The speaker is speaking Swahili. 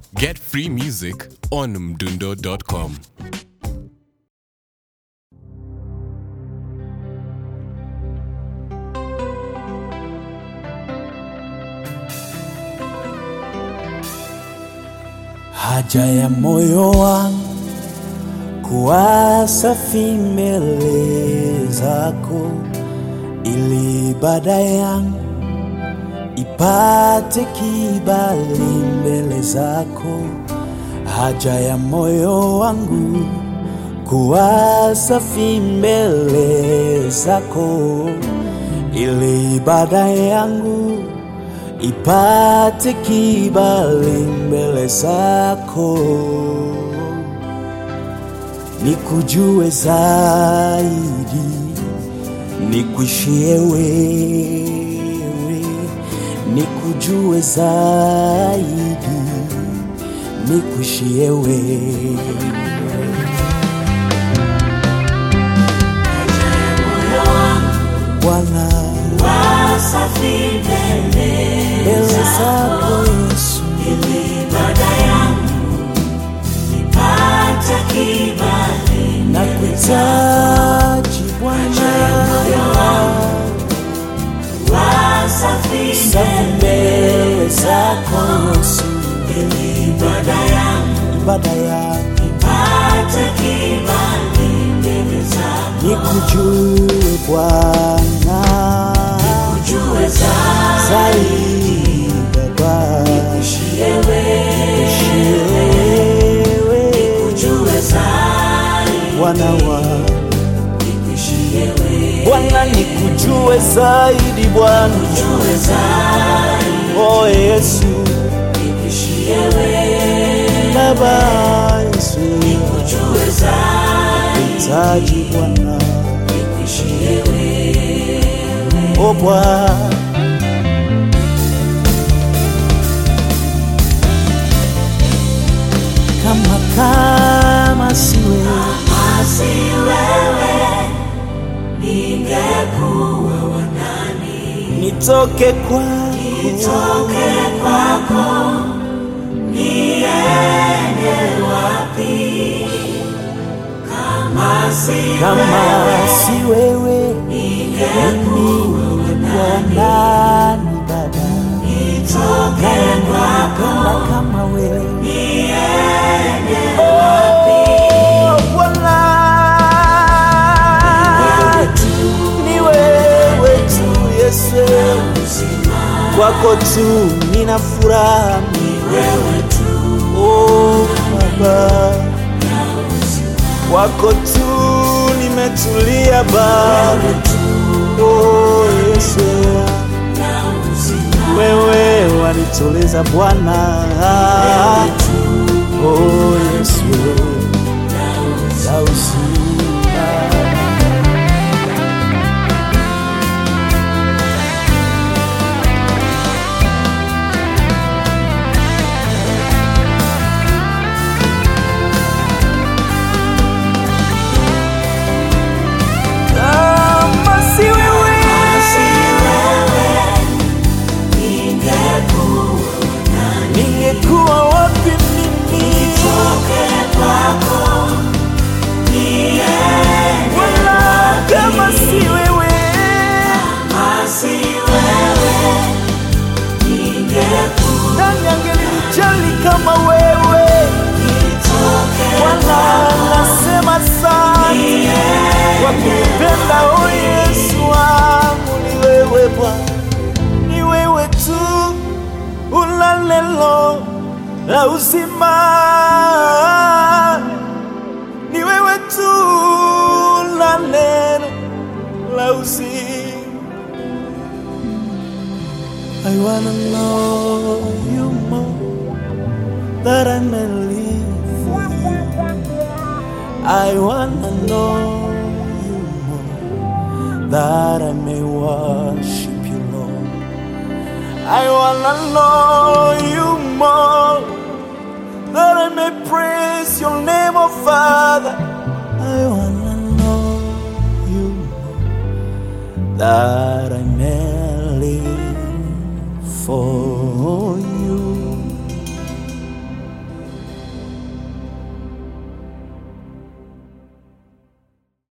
Get free music on mdundo.com. Haja ya moyo wangu kuwa safi mbele zako, ili ibada yangu ipate kibali mbele zako. Haja ya moyo wangu kuwa safi mbele zako, ili ibada yangu ipate kibali mbele zako, nikujue zaidi, nikuishie wewe, nikujue zaidi, nikuishie wewe. Bwana, mbele zako Yesu, nakuhitaji Bwana, safi mbele zako Yesu, ibada yangu nikujue Bwana, zaidi Baba, nikuishie wewe, Bwana wa Bwana, nikujue zaidi Bwana, oh Yesu, Baba Yesu, hitaji Bwana, oh Bwana kama kama si wewe nitoke kwako kama si wewe ningekuwa nani Baba Nayenipenda kama wewe Oh, Bwana ni wewe tu Yesu kwako tu nina furaha oh Baba kwako tu nimetulia Baba oh Yesu wewe wanituliza Bwana oh Yesu za uzima kama si wewe ningekuwa wapi mimi wala kama si wewe nani angelinijali kama wewe wala nasema asante kwa kunipenda o Yesu wangu ni wewe Bwana ni wewe tu una neno la uzima, ni wewe tu una neno la uzima. I wanna know you more that I may live for you. I wanna know you more that I may worship you, Lord. I wanna know you more that I may praise your name, oh Father. I wanna know you more that I may live for you.